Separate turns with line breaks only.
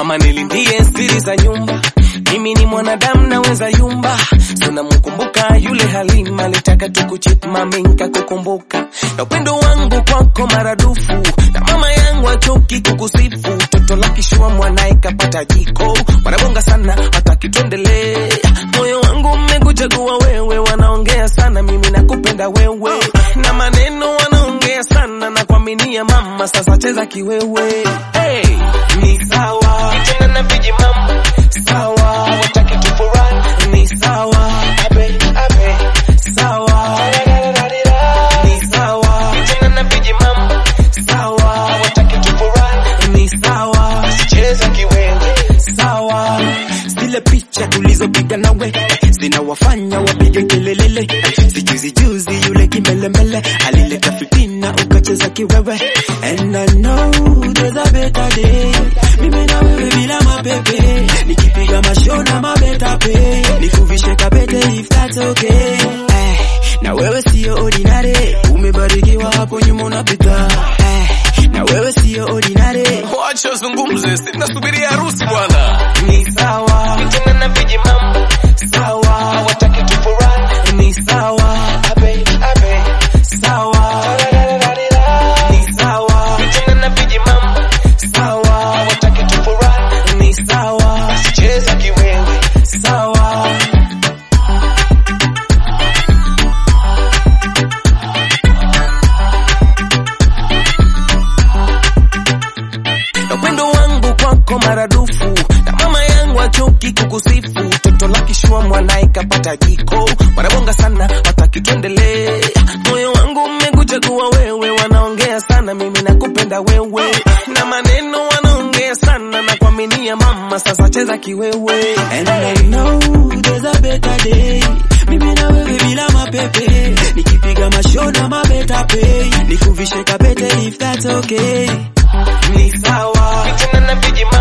mama nilindie siri za nyumba mimi ni mwanadamu naweza yumba sunamkumbuka yule halima litaka tukuchip mami nkakukumbuka na upendo wangu kwako maradufu na mama yangu achoki kukusifu toto la kishua mwanae kapata jiko wanabonga sana hataki tuendelee moyo wangu mmekuchagua wewe wanaongea sana mimi nakupenda wewe na maneno wanaongea sana na kuaminia mama sasa cheza kiwewe hey, ni sawa tena na viji mama sawa wataki tufurahi ni sawa abe abe sawa ni sawa tena na viji mama sawa wataki tufurahi ni sawa cheza kiwewe
sawa zile picha tulizopiga nawe zinawafanya wapige kelelele sijuzi juzi yule kimelemele alileta fitina ukacheza kiwewe and I know there's a better day mimi na wewe bila mapepe nikipiga mashona mabeta pe nikuvishe kabete if that's okay eh, na wewe sio ordinary umebarikiwa hapo nyuma unapita eh, na wewe sio ordinary
wacha wazungumze sinasubiria harusi bwana ni sawa tena na viji mambo sawa hawataki tufurahi ni sawa abe abe sawa ni sawa tena na viji mambo sawa hawataki tufurahi ni sawa cheza kiwewe sawa na upendo wangu kwako maradufu na mama yangu achoki kukusifu toto la kishua mwanae kapata jiko wanabonga sana wataki tuendelee moyo wangu mmekuchagua wewe wanaongea sana mimi nakupenda wewe na maneno wanaongea sana na kuaminia mama sasa cheza kiwewe
And I know there's a better day. Mimi na wewe bila mapepe, nikipiga mashona mabeta pe, nikuvishe kabete if that's okay.
ni sawa tena na viji